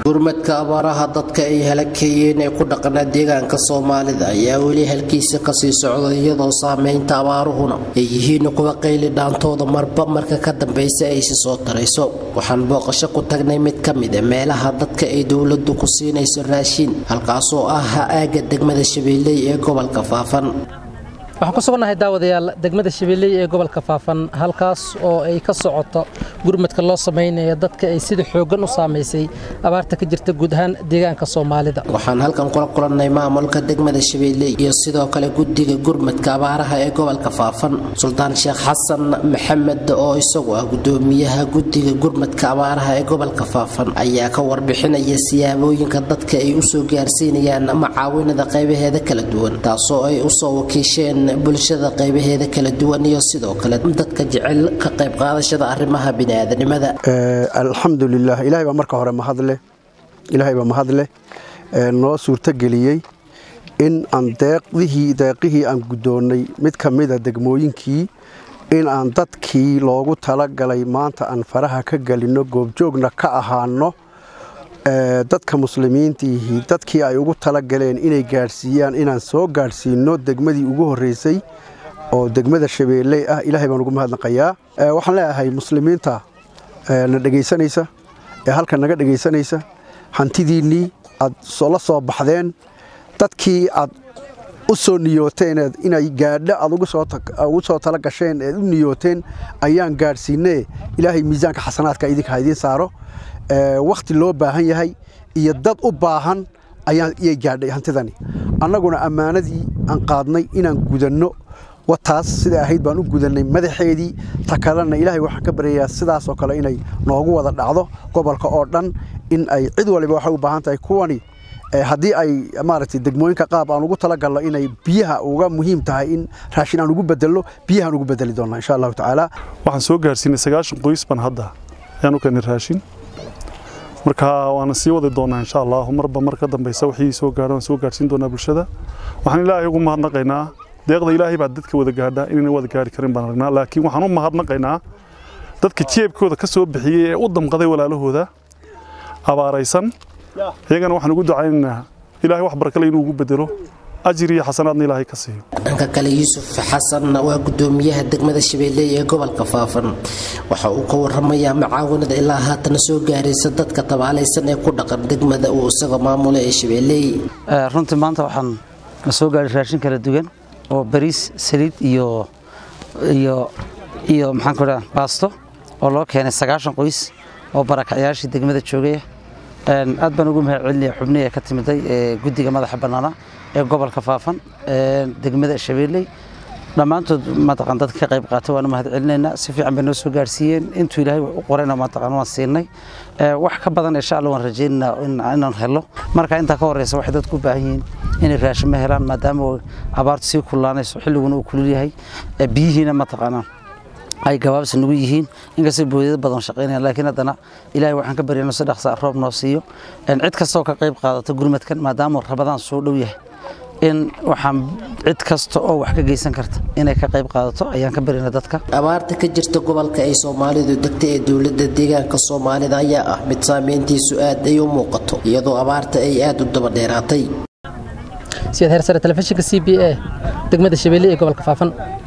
gurmadka abaaraha dadka ay halakeeyeen ee ku dhaqanaa deegaanka soomaalida ayaa weli halkiisa kasii socda iyadoo saameynta abaaruhuna ay yihiin kuwa qayli dhaantooda marba marka ka dambeysa aysi soo tarayso waxaan booqasho ku tagnay mid ka mid a meelaha dadka ay dowladu ku siinayso raashiin halkaasoo ah ha-aaga degmada shabeelley ee gobolka faafan waxaan ku sugannahay daawadayaal degmada shabeelley ee gobolka faafan halkaas oo ay ka socoto gurmadka loo samaynayo dadka ay sida xooggan u saamaysay abaarta ka jirta guud ahaan deegaanka soomaalida waxaan halkan kula kulannay maamulka degmada shabeelley iyo sidoo kale guddiga gurmadka abaaraha ee gobolka faafan suldaan sheekh xasan maxamed oo isagu ah gudoomiyaha guddiga gurmadka abaaraha ee gobolka faafan ayaa ka warbixinaya siyaabooyinka dadka ay usoo gaarsiinayaan macaawinada qaybaheeda kala duwan taasoo ay usoo wakiisheen bulshada qaybaheeda kala duwan iyo sidoo kale dadka jecel ka qayb qaadashada arrimaha biniaadanimada alxamdulilah ilahay baa marka hore mahadleh ilaahay baa mahadleh noo suurtogeliyey in aan deeqdihii deeqihii aan guddoonnay mid ka mida degmooyinkii in aan dadkii loogu talagalay maanta aan faraha ka gelinno goobjoogna ka ahaano dadka muslimiintiihii dadkii ay ugu talagaleen inay gaadhsiiyaan inaan soo gaadhsiinno degmadii ugu horreysay oo degmada shabeelley ah ilaahay baan ugu mahadnaqayaa waxaan leeyahay muslimiinta na dhegaysanaysa ee halkan naga dhegaysanaysa hantidiinnii aad la soo baxdeen dadkii aad u soo niyooteen inay gaadho aad ugu soo tala gasheen eed u niyooteen ayaan gaadhsiinee ilaahay miisaanka xasanaadka idinka ha idiin saaro wakhti loo baahan yahay iyo dad u baahan ayay gaadhay hantidani annaguna ammaanadii aan qaadnay inaan gudanno wataas siday ahayd baan u gudannay madaxeedii ta kalena ilaahay waxaan ka baryayaa sidaasoo kale inay noogu wada dhacdo gobolka oo dhan in ay cid waliba waxay u baahan tahay kuwani haddii ay maaragtay degmooyinka qaab aan ugu talagalno inay biyaha uga muhiim tahay in raashin aan ugu bedelno biyahaan ugu bedeli doonnaa insha allahu tacaala waxaan soo gaarsiinay sagaashan qoys baan hadda ayaan u keenay raashin marka waana sii wadi doonaa insha allah marba mar ka dambeysa wixii soo gaadho waan soo gaarsiin doonaa bulshada waxaan ilaahay ugu mahadnaqaynaa deeqda ilaahay baa dadka wada gaadha inayna wada gaari karin baan aragnaa laakiin waxaan u mahadnaqaynaa dadka jeebkooda ka soo bixiyey ee u damqaday walaalahooda abaaraysan iyagana waxaan ugu ducaynaynaa ilaahay wax barakale inuu ugu bedelo ajir iyo xasanaadna ilaahay ka siiyo dhanka kale yuusuf xasan waa gudoomiyaha degmada shabeelley ee gobolka faafan waxa uu ka waramayaa macaawinada ilaa haatana soo gaaraysa dadka tabaalaysan ee ku dhaqan degmada uu isaga maamula ee shabeelley runtii maanta waxaan na soo gaaray raashin kala duwan oo bariis saliid iyo iyo iyo maxaan ku dhaha baasto oo loo keenay sagaashan qoys oo barakacyaashii degmada joogaya aad baan ugu mahad celinaya xubnihi ka timiday ee guddiga madaxa bannaana ee gobolka faafan degmada shabeelley dhammaantood mataqan dadka ka qayb qaatay waan u mahad celinaynaa si fiican bay noo soo gaarsiiyeen intuu ilaahay wax u qorayna mataqan waan siinay wax ka badan insha allah waan rajaynaynaa inaan helo marka intaa ka horeysa waxay dadku u baahan yihiin inay raashimo helaan maadaama abaartu sii kullaanayso xilliguna uu kulul yahay biyihiina mataqaanaa ay gabaabsi nagu yihiin inkastoo boodiyada badan shaqaynayaan laakiin haddana ilaahay waxaan ka baryayno si dhaqsa roob noo siiyo cid kastoo ka qayb qaadato gurmadkan maadaama rabadaan soo dhow yahay in waxaan cid kasta oo wax ka geysan karta inay ka qayb qaadato ayaan ka baryayna dadka abaarta ka jirta gobolka ay soomaalidu degta ee dowladda deegaanka soomaalida ayaa ah mid saameyntiisu aad ay u muuqato iyadoo abaarta ay aad u daba dheeraatay siyaad heersare telefishinka c b a degmada shabeelle ee gobolka faafan